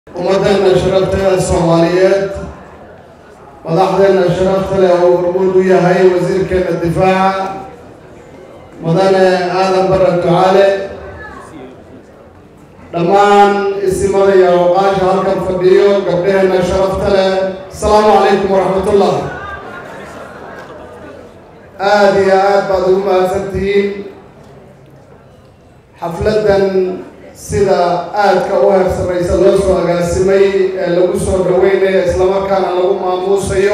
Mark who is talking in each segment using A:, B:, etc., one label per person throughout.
A: ummaddeena sharafteeda soomaaliyeed madaxdeena sharafta leh oo hormuud u yahay wasiirkeena difaaca mudane aadan barre ducaale dhammaan isimada iyo awqaasha halkan fadhiyo gabdhaheena sharafta leh asalaamu calaykum waraxmatullah aada iyo aad baad ugu mahadsantihiin xafladdan sida aadka u heersamaysa loo soo agaasimay ee lagu soo dhaweynayo islamarkaana lagu maamuusayo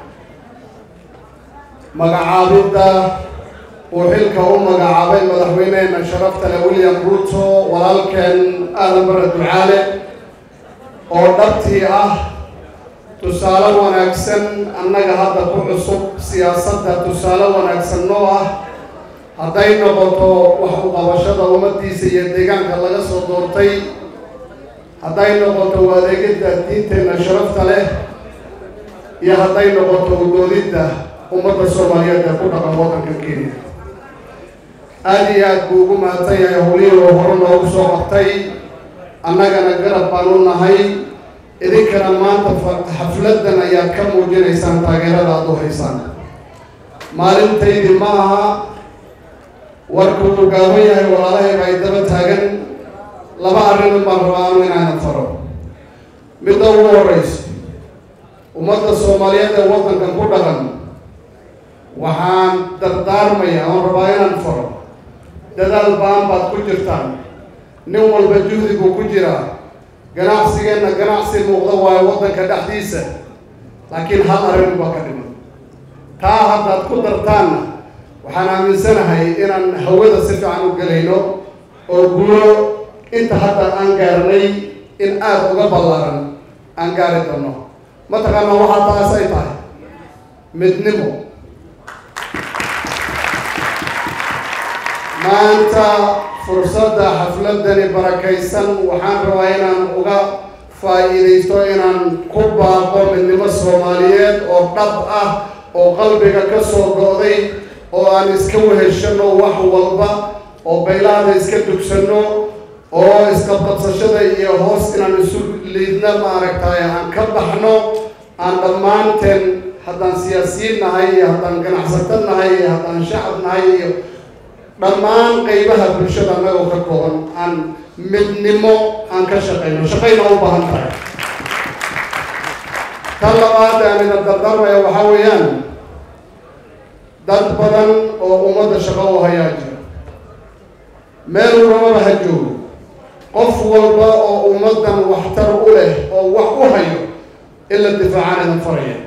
A: magacaabidda uu xilka u magacaabay madaxweyneheena sharafta leh william ruto walaalkeen aadan barre ducaale oo dhabtii ah tusaale wanaagsan annaga hadda ku cusub siyaasadda tusaale wanaagsan noo ah hadday noqoto wax u qabashada ummaddiisa iyo deegaanka laga soo doortay hadday noqoto u adeegidda diinteenna sharafta leh iyo hadday noqoto udoodidda ummadda soomaaliyeed ee ku dhaqan waddanka kenya aada iyo aad buu ugu mahadsan yahay howlihii oo hore noogu soo qabtay annagana garab baan u nahay idinkana maanta xafladdan ayaad ka muujinaysaan taageerada aada u haysaan maalintaydii ma aha warku uu gaaban yahay walaalahayba ay daba taagan laba arrin baan rabaa anu inaanan faro midda ugu horeyso ummadda soomaaliyeed ee waddankan ku dhaqan waxaan dardaarmaya oon rabaa inaan faro dadaal baan baad ku jirtaan nin walba juhdiguu ku jiraa ganacsigeenna ganacsi muuqda waayo waddanka dhexdiisa laakiin hal arrin baa ka dhiman taa haddaad ku dartaanna waxaan aaminsanahay inaan hawada si fiican u gelayno oo guulo inta hadda aan gaarnay in aada uga ballaaran aan gaari doono mataqaana waxaa taas ay tahay midnimo maanta fursadda xafladani barakaysan waxaan rabaa inaan uga faa'iidaysto inaan ku baaqo midnimo soomaaliyeed oo dhab ah oo qalbiga ka soo go'day oo aan iska weheshano wax walba oo baylaada iska dugsanno oo isqabqabsashada iyo hoos inaan isu liidna maaragtay aan ka baxno aan dhammaanteen haddaan siyaasiyiin nahay iyo haddaan ganacsato nahay iyo haddaan shacab nahay iyo dhammaan qeybaha bulshada annagoo ka kooban aan midnimo aan ka shaqayno shaqayna u baahan tahay tan labaad aan ida dardarmaya waxaa weeyaan dad badan oo ummadda shaqo u hayaa jira meel rababa ha joogo qof walba oo ummaddan waxtar u leh oo wax u hayo in la difaacaan idan faraya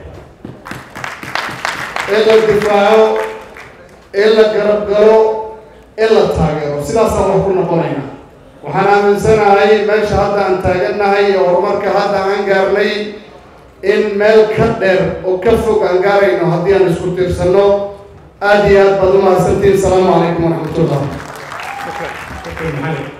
A: in la difaaco in la garab galo in la taageero sidaasaan wax ku noqonayna waxaan aaminsanahay meesha hadda aan taagannahay iyo horumarka hadda aan gaarnay in meel ka dheer oo ka fog aan gaarayno haddii aan isku tiirsanno aada iyo aad baad u mahadsantihin asalaamu calaykum waraxmatullah